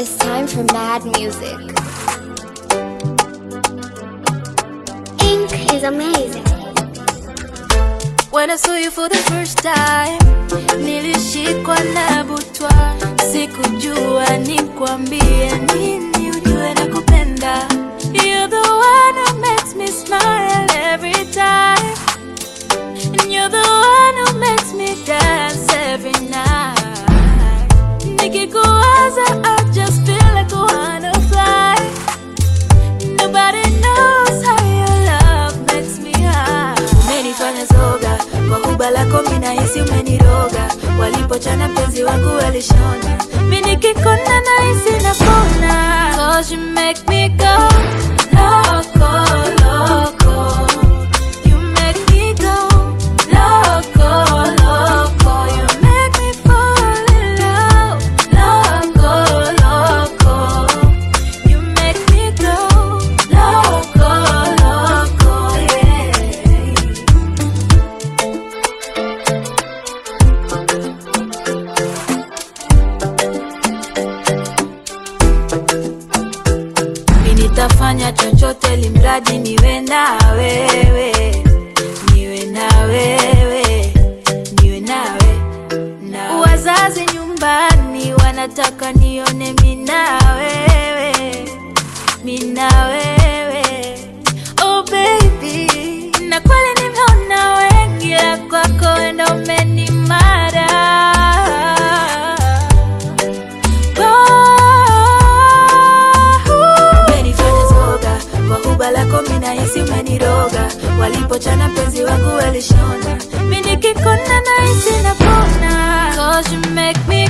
It's time for mad music. Ink is amazing. When I saw you for the first time, nilishikwa na butwa, sikujua nikwambie nini, ujue na kupenda. You're the one who makes me smile every time, and you're the one who makes me dance every night. Nikikuwaza, I just feel like I wanna fly. Nobody knows how your love makes me high. Umenifanya soga kwa kuba lako, mimi nahisi umeniroga. Walipochana penzi wangu walishona, mimi nikikona nahisi napona. Cause you make me go loco, loco. You make me go loco, loco. You make me fall in love, loco, loco. You make me go loco, loco, yeah. Mimi nitafanya chochote limradi niwe na wewe, niwe na wewe, niwe nawe na wazazi nyumbani wanataka nione mimi na wewe, mimi na wewe. Oh baby, na kweli nimeona wengi, la kwako ndo umenimara. Umenifanya soga kwa kuba lako, mimi nahisi umeniroga. Walipochana penzi wangu walishona, mimi nikikona nahisi napona. Cause you make me